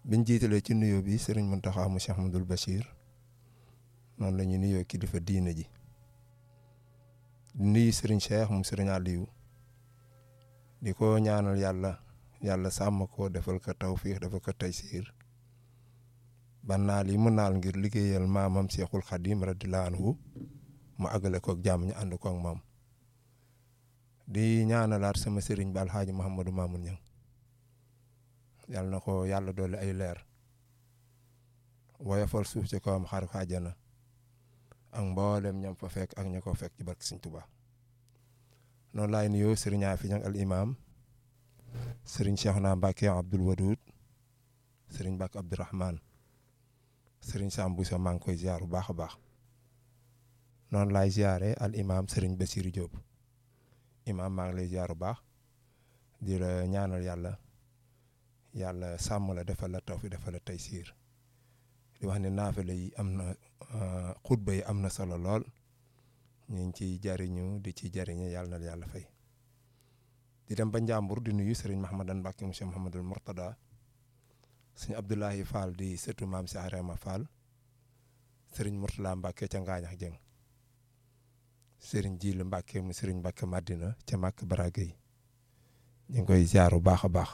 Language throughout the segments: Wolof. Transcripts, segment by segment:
biñ jiitalee ci nuyoo bi sëriñ Mountakha mu Cheikh Ahmadoul Bachir noonu la ñuy nuyoo kilifa diine ji di nuyu sëriñ Cheikh mu sëriñ Aliou di ko ñaanal yàlla yàlla sàmm ko defal ko tawfiix defal ko taysiir ba naal yi mu naal ngir liggéeyal maamam Cheikhul Khadim radiyallahu anhu mu àggale ko ak jàmm ñu ànd ko ak moom di ñaanalaat sama sëriñ ba alxaaji Mouhamadou Mamoun Niang yàlla na ko yàlla dolli ay leer woyofal suuf ci kawam xaar ko àjjana ak mboolem ñam fa fekk ak ña ko fekk ci barke Sëriñ Tuubaa noonu laay nuyoo sëriñ Afi Niang al imam sëriñ Cheikhouna Mbacké Abdoul Wadoud sëriñ Mbacké Abdourahmane sëriñ Sam Bousso maa ngi koy ziar bu baax a baax noonu laay ziare al imam sëriñ Bassirou Diop imam maa ngi lay ziar bu baax di la ñaanal yàlla yàlla sàmm la defal la tawfi defal la taysiir di wax ne naafale yi am na xutba yi am na solo lool ñu ngi ciy jariñu di ci jariñe yàlla na yàlla fay di dem ba Njàmbur di nuyu sëriñ Mahamadan Mbàkke monsieur Mahamadul Mourtada sëñ Abdoulahi Fall di sëtu maam si Arama Fall sëriñ Mourtala Mbàkke ca Ngaañax Jëng sëriñ Jiil Mbàkke mu sëriñ Mbàkke Madina ca Màkk Baragay ñu ngi koy ziar bu baax a baax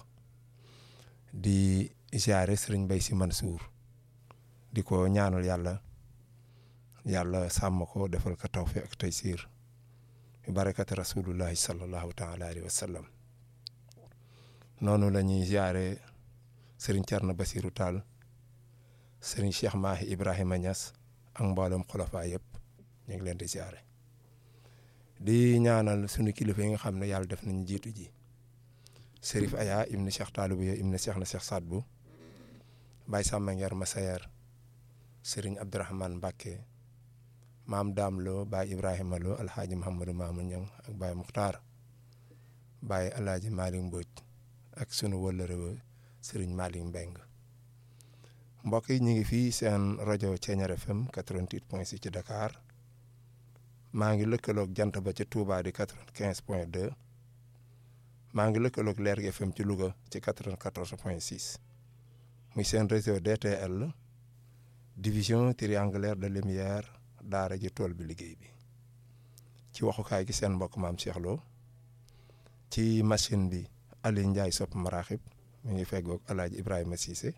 di ziare sëriñ Mbay Si Mansuur di ko ñaanal yàlla yàlla sàmm ko defal ko tawfiq ak taysiir bi barakati rasulullahi sallallahu taala alayhi wa sallam noonu la ñuy ziare sëriñ Cerno Basiru Taal sëriñ Cheikh Mahi Ibrahima Niass ak mboolem xulafa yëpp ñu ngi leen di ziare di ñaanal sunu kilifa yi nga xam ne yàlla def nañu jiitu ji Serif Aya ibni Cheikh Taalibou ya ibni Cheikh na Cheikh Sadbu Baye Samba Ngeer Masayer sëriñ Abdourahmane Mbacke maam Daam Lo Baye Ibrahima Lo alxaaji Mouhamadou Mamoun Niang ak Baye Muxtaar Baye alaaji Malick Mbodj ak sunu wëllëre wa sëriñ Malick Mbeng mbokk yi ñu ngi fii seen rajo Thiéniere FM 88.6 ci Dakar maa ngi lëkkaloog jant ba ca Touba di 95 point 2 maa ngi lëkkaloog Lergui FM ci Louga ci 94 point 6 muy seen réseau DTL division triangulaire de lumière daara ji tool bi liggéey bi ci waxukaay gi seen mbokk maam Cheikh Lo ci machine bi Aliou Ndiaye sopp maraxib mi ngi feggoog El Hadj Ibrahima Cissé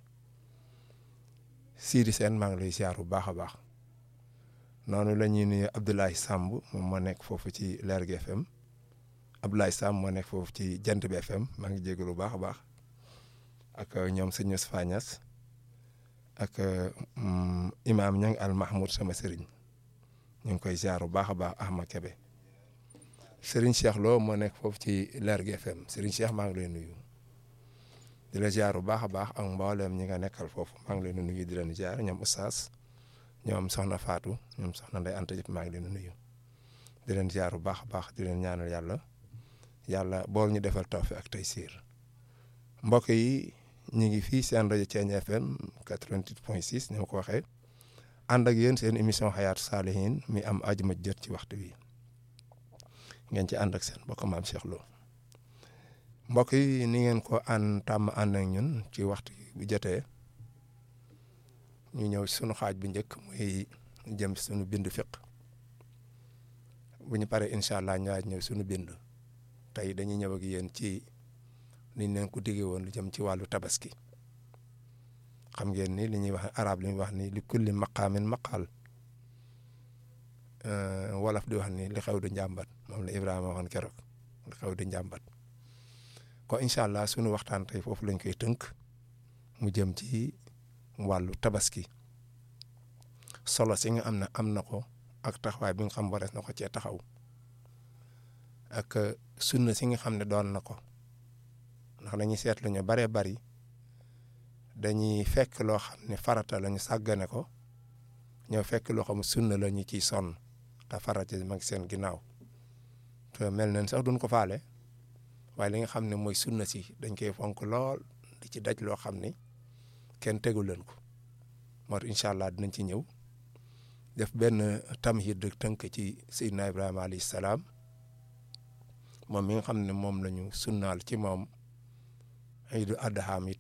Sidi Sène maa ngi lay ziar bu baax a baax noonu la ñuy nuyu Abdoulaye Samb moom moo nekk foofu ci Lergui FM Abdoulaye Samb moo nekk foofu ci Jant bi FM maa ngi jégalu bu baax a baax ak ñoom sëñ Moustapha Niass ak imaam ña ngi al Mahmoud sama sëriñ ñu ngi koy ziar bu baax a baax Ahma Kebe sëriñ Cheikh Lo moo nekk foofu ci Lergui FM sëriñ Cheikh maa ngi lay nuyu di la ziar bu baax a baax ak mboolem ñi nga nekkal foofu maa ngi leen di nuyu di leen ziar ñoom Oustaz ñoom Soxna Fatou ñoom Soxna Ndeye Anta Diop maa ngi leen di nuyu di leen ziar bu baax a baax di leen ñaanal yàlla yàlla bool ñu defal tawfiq ak taysiir mbokk yi ñu ngi fii seen rajo Thiéniere FM 88.6 ni ma ko waxee ànd ak yéen seen émission Hayatou Salihine mi am ajuma jot ci waxtu wi ngeen ci ànd ak seen mbokk maam Cheikh Lo mbokk yi ni ngeen ko ànd tàmm ànd ak ñun ci waxtu bu jotee ñu ñëw sunu xaaj bu njëkk muy jëm sunu bind fiq bu ñu paree incha allah ñëwaat ñëw sunu bind tey dañuy ñëw ak yéen ci. niñ leen ko diggee woon lu jëm ci wàllu tabaski xam ngeen ni li ñuy wax arab li ñuy wax ni li kulli maqaamin maqaal wolof di wax ni li xew du njàmbat moom la Ibrahima waxoon keroog li xew du njàmbat ko incha allah sunu waxtaan tey foofu lañ koy tënk mu jëm ci wàllu tabaski solo si nga am na am na ko ak taxawaay bi nga xam warees na ko cee taxaw ak sunna si nga xam ne doon na ko. ndax dañuy seetlu ñu baree bari dañuy fekk loo xam ne farata la ñu sàggane ko ñoo fekk loo xam sunna la ñu ciy sonn te farata ma ngi seen ginnaaw te mel nañ sax duñ ko faale waaye li nga xam ne mooy sunna si dañ koy fonk lool di ci daj loo xam ni kenn tegu leen ko moo tax incha allah dinañ ci ñëw def benn tamhid de tënk ci Seydina Ibrahima alayhi salaam moom mi nga xam ne moom la ñu sunnaal ci moom Iidu Adha mi